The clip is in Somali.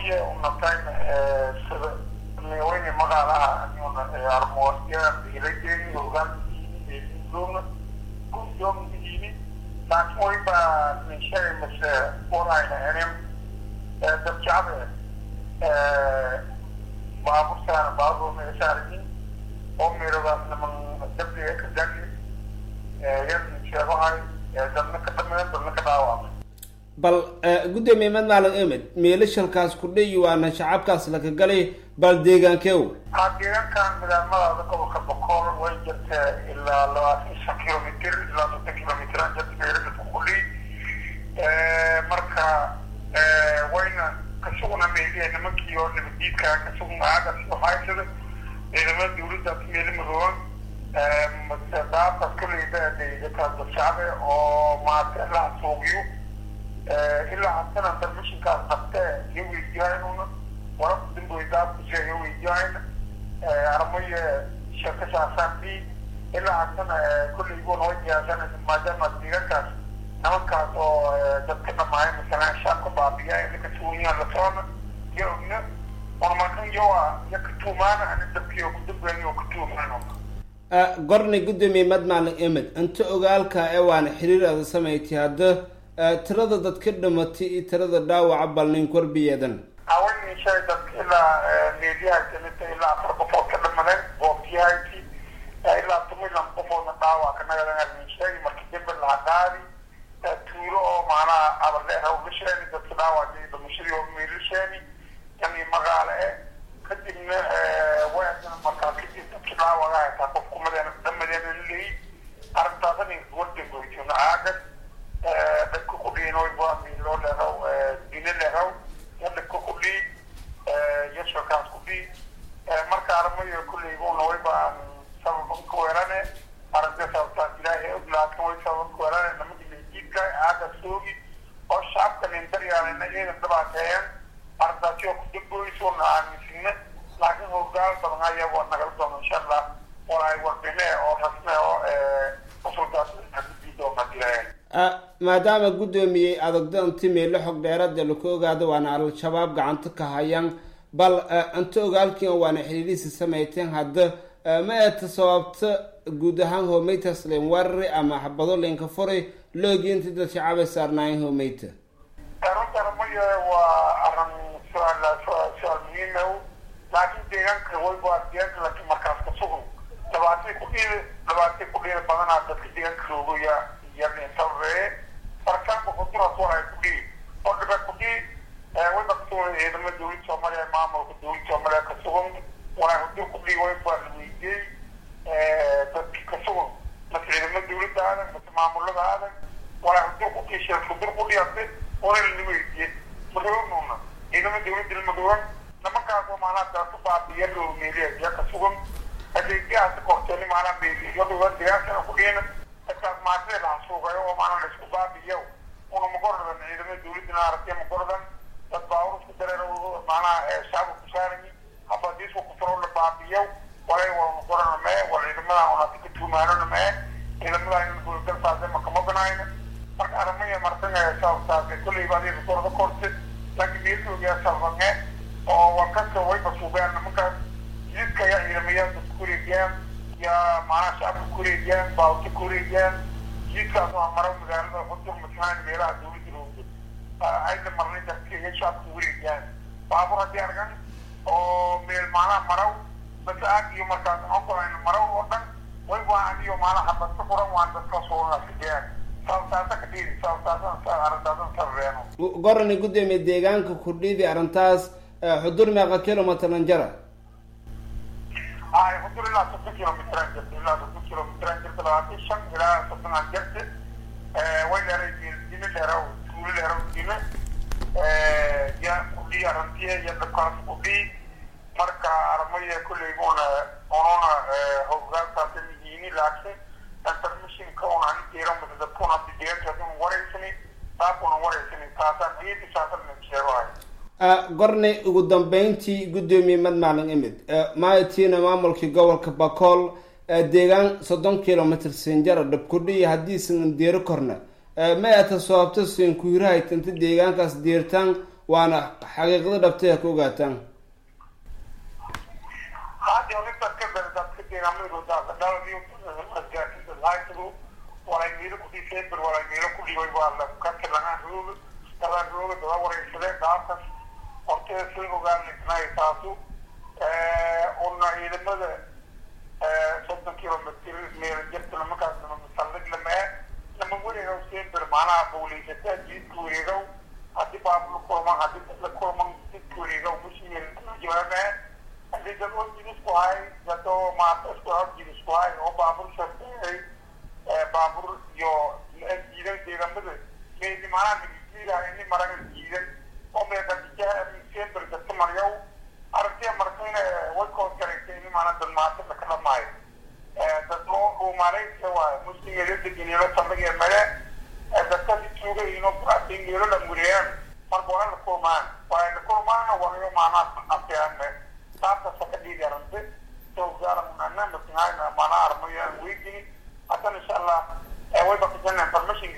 armoye unatayn sida meweyne magaalaha armoya ilajeeni hogaankiini guddooma guddoomiyiini laakiin wayba ninshay mase warayna enim dadjabe baabur saara baabur meesaarni oo meerogaas naman dabdiga ka dagi yar ninsheegahay dadna ka dhameen dadna ka dhaawamay bal guddoomiye mad maalin emed meelashalkaas ku dhayi waana shacabkaas laka galay bal deegaankeew haa deegaankan midaamadaada gobolka bokool way jirta ilaa labaatan shan kilomitr ilaa soddon kilomitran jirta meeladadku kudhiy marka wayna kasugna meeliya nimankii oo nabadiidka kasugna aagas haysada ciidamada dawladda meeli madooban mase daabkas koleyda dadkaas dadshacbe oo maata ilaa suugiyo ilaa haddana darmishinkaas qabte iyo weydiyaanuna wararka damboydaabkushe iyo weydiyaayna armaye shakashaasaabi ilaa haddana kolleyguna way diyaasanaysa maadaama deegaankaas nimankaas oo dadka dhamaaya masalan shaabka baabiya ina ka tuunyaan la socona iyo ogna warmakan yowa iyo ka tuumaana ani dabkii oo kudambeeni oo ka tuumaano gornay guddoomiye mad maalin emed inta ogaalka ee waana xiriir aada samayti hadda tirada dadka dhimatay iyo tirada dhaawaca balnin korbiyeedan haweenishay dadka ilaa meediyaha kamidta ilaa afar qofood ka dhamadeen goobtiyahayti ilaa tumilan qofoodna dhaawac ka nagadanishay marka dembe laha qaadi tuulo oo macnaha abarleeha ugasheeni dadka dhaawac damashadii oo meelasheeni yani magaalo e kadibna waadana markaa kadib dadki dhaawaga haytaa qof kumadeena dhamadeena laleeyi arrintaasani warda goytona aagan dadka kudhiinoy waa miiloo leeraw dine leeraw ya dadka kudhii yashakaas kudhii marka armayo kulleybuuna way baan sababan ka weerane aragta sababtaas ilaahay og laakin way sababan ka weerane namadi mejiidka aaga soogi oo shacabka nindaryaalena iyadan dhibaateeyan arrintaasi oo kudamboysuna aaminsine laakiin howlgaal badan ayaa waa nagala doona insha allah oo ay warbine oo rasme oo usulkaas doona dilayan maadaama guddoomiyey adagdanti meelo xog dheerada laku ogaado waana al-shabaab gacanta ka hayaan bal inta ogaalkiina waana xiriirisi samayteen hadda ma eeta sababta guud ahaan homeytas len warari ama xabado lenka furay loogi inta dad shacabay saarnaayen homeyta runta armayo waa arin su-aal su-aal muhiima laakiin deegaanka wayba deegaanka laakiin markaas ka sugan dhabaatay kudhiida dhabaatay kudhiida badanaa dadka deegaanka roogaya yanintabee farkaanka kuduraas war ay kudhii oo dhiba kudhii wayba kasugan ciidamada dawladda soomaaliya maamulka dawladda soomaaliya ka sugan waraa hudur kudhii wayba la weydiiyey dadki ka sugan mase ciidamada dawladda aadan mase maamulada aadan waraa hudur kudhii sheek hudur kudhii ase waraa la weydiiyey madoonuuna ciidamada dawladda lamadowan nimankaas oo maanaa daasu baabiya loo meeliya iya ka sugan adeegyahaasi korteeni maanaa meeliyadoa deegaankana kudhiina dadkaas maatida laha suugayo oo maanaa la isku baabiyo una magordan ciidamada dawladdana aragtay magordan dad baawur isku dareer maanaa shacabka ku saarani habadiisku kufuro la baabiyo walay wal magorana mee wal ciidamada unati ka tuumaanona mee ciidamada in gulgal saase makama banayna marka aramaya martan sababtaase kolley baad risorda korte laakiin meeloogaa salbange oo warkasta wayba suugaan nimankaas jidka ayaa ciidamayaa dadka kureegayaan ya maanaa shacabka kureegayaan baawta kureegayaan jidkaas waa maro magaalada xudur masalan meelaha dawladda roogdo ayda marnay dadka iyo shacabka kureegayaan baabur haddii argan oo meel maanaha maraw bas aag iyo markaas okolayna maraw oo dhan way waa aniyo maanaha habad ka furan waan dadkaas unasigayaan sababtaasa ka dhiidi sababtaasan arrintaasan sababeeno gorani guddoomiye deegaanka kudhiidi arrintaas xudur meeqa kilomitran jara ay xudur ilaa soddon kilomitran jirta ilaa soddon kilomitran jirta labaatan shan ilaa soddon aan jirta way dheeray dime dheeraw tuulo dheeraw dime ya kudhii arrintiye iyo dadkaas kudhii marka armaya kolleyguna ununa howlgaalkaasa mihiini laakiin intermissionka un ani jeeran mase dadkuna deegaankaas un wareysani saakuna wareysani taasaan dhiidi saasan sheegahay gornay ugu dambeyntii guddoomiye mad maalin imid maaytiina maamulkii gobolka bakool deegaan soddon kilomitr sinjara dhabkudhiyi haddiisan deero korna ma eeta sababto sinkuirahayt inta deegaankaas deertaan waana xaqiiqda dhabtay ha ku ogaataan hadii orintaad ka beertaad deegaamada daladiyo gaasilaaytadu walay miilo ku december walay miilo ku dhibay waa la kati lagaan rooga dalaan rooga dada wareysade dhaafkas hortee soo ogaanay taasu una ciidamada soddon kilomitr meel jirta markaas nama masallig lamee lama wareegow december macnaha bawleysataa jiidka wareegow haddii baab la kulman haddii la kulman jidka wareegow mushmil jawaabee haddii dad oo jidisku hay dado maata isku hor jidisku hay oo baabur shaqeeyay baabur iyo jiidan deegaamada meedi macnaha nagisiidaha ini maraga jiidan oo meeqadijaha december dadka maryow aragtiya markayna way koos garaysay ini maana dalmaata lakala maayo dad oo dhuumaanaysa waayo muslimeeda degeneelo saldhigee male dadka jooga ino dingeelo la muriyaan marka waa la kulmaan waayo la kulmaana wanayo maanaa afyaane taasa saka dhiigarante sowgaalamunana masinayna maanaa armayaan weydini haddana insha allah way bakisana information